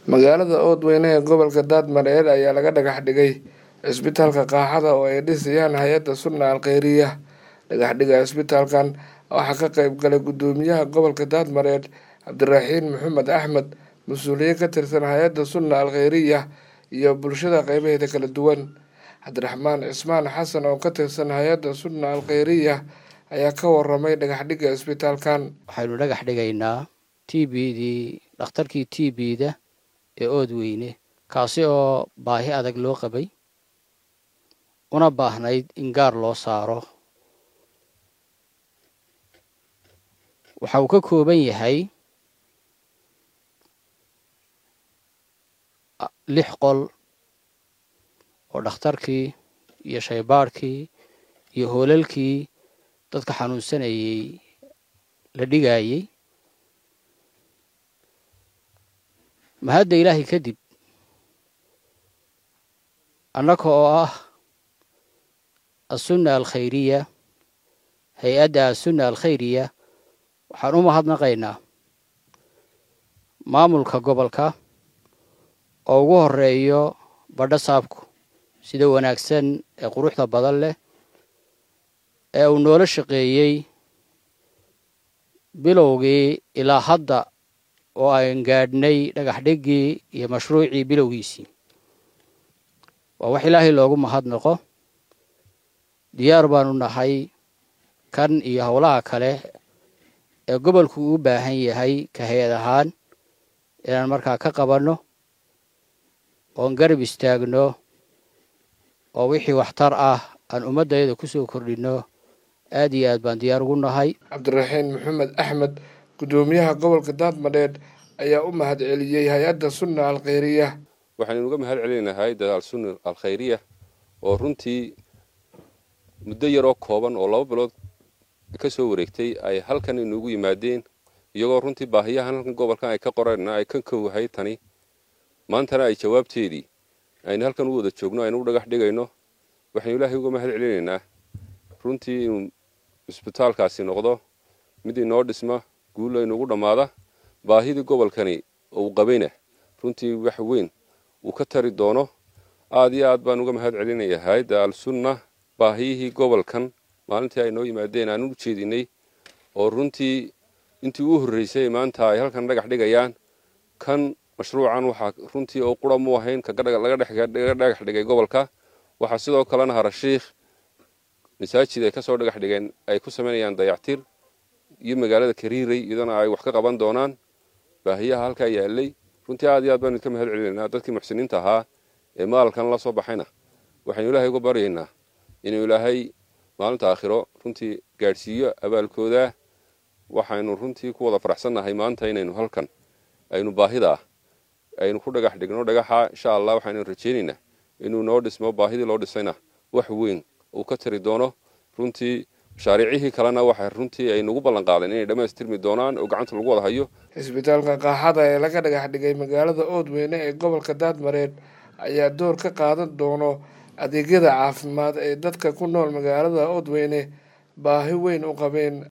magaalada oodweyne ee gobolka daadmareer ayaa laga dhagax dhigay cisbitaalka qaaxada oo ay dhisayaan hay-adda sunna al kheyriya dhagaxdhiga cisbitaalkan waxaa ka qeyb galay guddoomiyaha gobolka daadmareer cabdiraxiin maxamed axmed mas-uuliyiin ka tirsan hay-adda sunna al kheyriya iyo bulshada qeybaheeda kala duwan cabdiraxmaan cismaan xasan oo ka tirsan hay-adda sunna al kheyriya ayaa ka waramay dhagaxdhiga cisbitaalkan waxaynu dhagax dhigaynaa t b dii dhakhtarkii t b-da ee oodweyne kaasi oo baahi adag loo qabay una baahnayd in gaar loo saaro waxa uu ka kooban yahay lix qol oo dhakhtarkii iyo shaybaadhkii iyo hoolalkii dadka xanuunsanayay la dhigayey mahadda ilaahay kadib annaka oo ah assunna alkhayriya hay-adda assunna alkhayriya waxaan u mahadnaqaynaa maamulka gobolka oo ugu horeeyo badho saabku sida wanaagsan ee quruxda badan leh ee uu noola shaqeeyey bilowgii ilaa hadda oo aan gaadhnay dhagax dhiggii iyo mashruucii bilowgiisii waa wax ilaahay loogu mahadnaqo diyaar baanu nahay kan iyo howlaha kale ee gobolku uu baahan yahay ka hay-ad ahaan inaan markaa ka qabanno oon garab istaagno oo wixii waxtar ah aan ummaddayada ku soo kordhinno aad iyo aad baan diyaar ugu nahay cabdiraxiin maxamed axmed guddoomiyaha gobolka daadmadheed ayaa u mahad celiyey hay-adda sunna al kheyriya waxaynu uga mahad celinaynaa hay-adda alsunna al kheyriya oo runtii muddo yaroo kooban oo laba bilood ka soo wareegtay ay halkan inugu yimaadeen iyagoo runtii baahiyahan halkan gobolkan ay ka qoreen ay ka kowhay tani maantana ay jawaabteedii aynu halkan u wada joogno aynu u dhagax dhigayno waxaynu ilaahay uga mahad celinaynaa runtii inuu isbitaalkaasi noqdo mid inoo dhisma guulla inugu dhammaada baahidii gobolkani uu qabayna runtii wax weyn uu ka tari doono aad iyo aad baan uga mahad celinayaa hay-adda al-sunna baahiyihii gobolkan maalintii ay noo yimaadeen aan u jeedinay oo runtii intii u horreysay maanta ay halkan dhagax dhigayaan kan mashruucan waxaa runtii oo qura mu ahayn laga dhagax dhigay gobolka waxaa sidoo kalena harashiikh masaajid ay kasoo dhagax dhigeen ay ku samaynayaan dayactir iyo magaalada kariiray iyadana ay wax ka qaban doonaan baahiyaha halkaa yaalay runtii aad iyo aad baanu idka mahad celinaynaa dadkii muxsiniinta ahaa ee maalkan la soo baxayna waxaynu ilaahay uga baryaynaa inuu ilaahay maalinta aakhiro runtii gaadhsiiyo abaalkooda waxaynu runtii ku wada faraxsannahay maanta inaynu halkan aynu baahida ah aynu ku dhagax dhigno dhagaxa insha allah waxaynu rajaynaynaa inuu noo dhismo baahidii loo dhisayna wax weyn uu ka tari doono runtii mashaariicihii kalena waxay runtii ay nagu ballan qaadeen inay dhammaystirmi doonaan oo gacanta lagu wada hayo cisbitaalka qaaxada ee laga dhagax dhigay magaalada oodweyne ee gobolka daadmareed ayaa door ka qaadan doono adeegyada caafimaad ee dadka ku nool magaalada oodweyne baahi weyn u qabeen